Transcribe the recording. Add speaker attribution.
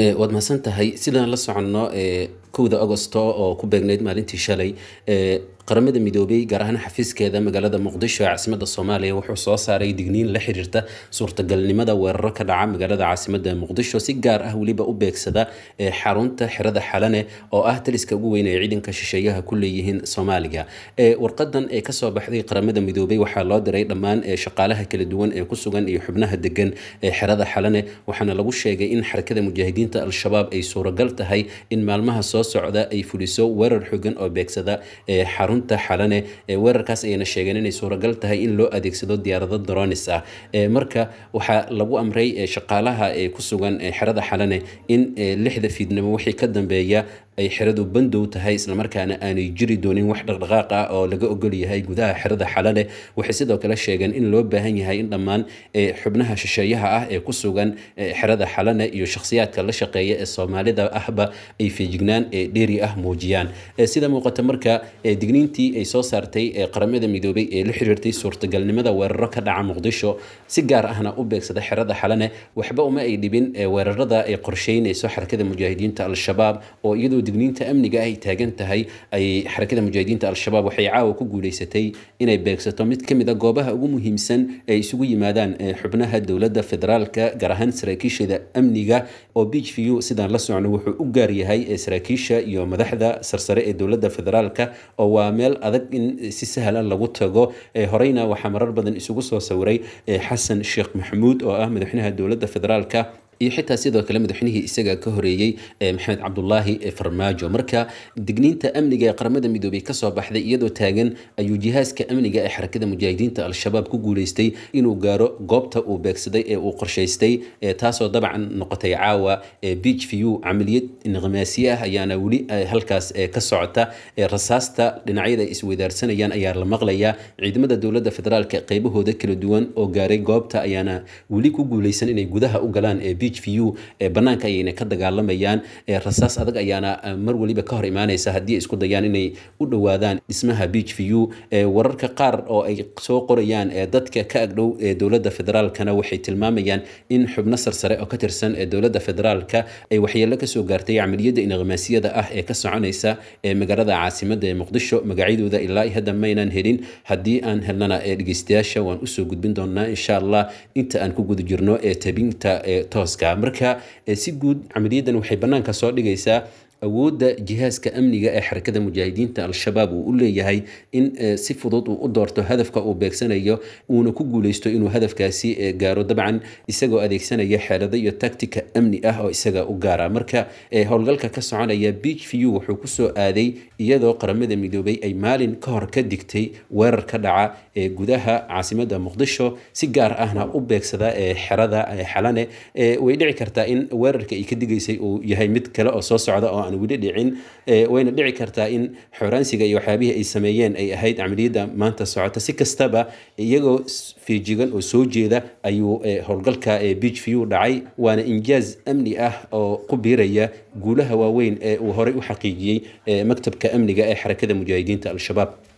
Speaker 1: waad mahadsan tahay sidaan la soconno kowda agosto oo ku beegnayd maalintii shalay qaramada midoobay gaar ahaan xafiiskeeda magaalada muqdisho ee caasimada soomaaliya wuxuu soo saaray digniin la xiriirta suurtagalnimada weeraro ka dhaca magaalada caasimada muqdisho si gaar ah weliba u beegsada xarunta xerada xalane oo ah taliska ugu weyn ee ciidanka shisheeyaha ku leeyihiin soomaaliya warqadan ee kasoo baxday qaramada midoobay waxaa loo diray dhammaan shaqaalaha kala duwan ee ku sugan iyo xubnaha degan ee xerada xalane waxaana lagu sheegay in xarakada mujaahidiinta al-shabaab ay suuragal tahay in maalmaha soo socda ay fuliso weerar xogan oo beegsada xarunta xalane weerarkaas ayayna sheegeen inay suuragal tahay in loo adeegsado diyaarado dronis ah marka waxaa lagu amray shaqaalaha ee ku sugan xerada xalane in lixda fiidnimo wixii ka dambeeya ay xeradu bandow tahay islamarkaana aanay jiri doonin wax dhaqdhaqaaq ah oo laga ogol yahay gudaha xerada xalale waxay sidoo kale sheegeen in loo baahan yahay in dhammaan xubnaha shisheeyaha ah ee ku sugan xerada xalane iyo shakhsiyaadka la shaqeeya ee soomaalida ahba ay feejignaan dheeri ah muujiyaan sida muuqata marka digniintii ay soo saartay qaramada midoobay ee la xiriirtay suurtagalnimada weeraro ka dhaca muqdisho si gaar ahna u beegsada xerada xalane waxba uma ay dhibin weerarada ay qorsheynayso xarakada mujaahidiinta al-shabaab oo iyadoo digniinta amniga ay taagan tahay ay xarakada mujaahidiinta al-shabaab waxay caawa ku guuleysatay inay beegsato mid ka mid a goobaha ugu muhiimsan ee isugu yimaadaan xubnaha dowladda federaalka gaar ahaan saraakiishada amniga oo beach view sidaan la socno wuxuu u gaar yahay saraakiisha iyo madaxda sarsare ee dowladda federaalka oo waa meel adag in si sahlan lagu tago horeyna waxaa marar badan isugu soo sawiray xasan sheekh maxamuud oo ah madaxweynaha dowladda federaalka iyo xitaa sidoo kale madaxweynihii isaga ka horeeyey maxamed cabdulaahi farmaajo marka digniinta amniga ee qaramada midoobay kasoo baxday iyadoo taagan ayuu jihaaska amniga ee xarakada mujaahidiinta al-shabaab ku guuleystay inuu gaaro goobta uu beegsaday ee uu qorshaystay taasoo dabcan noqotay caawa beach view camaliyad inqimaasiye ah ayaana weli halkaas ka socota rasaasta dhinacyada ay isweydaarsanayaan ayaa la maqlayaa ciidamada dowladda federaalka qeybahooda kala duwan oo gaaray goobta ayaana weli ku guuleysan inay gudaha u galaan beach view banaanka ayayna ka dagaalamayaan rasaas adag ayaana mar waliba ka hor imaanaysa haddii isku dayaan inay u dhowaadaan dhismaha beach view wararka qaar oo ay soo qorayaan dadka ka agdhow dowladda federaalkana waxay tilmaamayaan in xubno sarsare oo ka tirsan dowladda federaalka ay waxyeelo kasoo gaartay camaliyadda inqimaasiyada ah ee ka soconaysa magaalada caasimada ee muqdisho magacyadooda ilaa hadda maynan helin haddii aan helnana dhegeystayaasha waan usoo gudbin doonaa insha allah inta aan ku guda jirno tabinta tooska marka si guud camaliyadan waxay bannaanka soo dhigaysaa awoodda jihaaska amniga ee xarakada mujaahidiinta al-shabaab uu u leeyahay in si fudud uu u doorto hadafka uu beegsanayo uuna ku guuleysto inuu hadafkaasi gaaro dabcan isagoo adeegsanaya xeelado iyo tactica amni ah oo isaga u gaara marka howlgalka ka soconaya beach view wuxuu kusoo aaday iyadoo qaramada midoobay ay maalin ka hor ka digtay weerar ka dhaca ee gudaha caasimada muqdisho si gaar ahna u beegsada xerada xalane way dhici kartaa in weerarka ay ka digaysay uu yahay mid kale oo soo socda oo aan weli dhicin wayna dhici kartaa in xoraansiga iyo waxyaabihii ay sameeyeen ay ahayd camaliyadda maanta socota si kastaba iyagoo feejigan oo soo jeeda ayuu howlgalka beach view dhacay waana injaaz amni ah oo ku biiraya guulaha waaweyn ee uu horey u xaqiijiyey maktabka amniga ee xarakada mujaahidiinta al-shabaab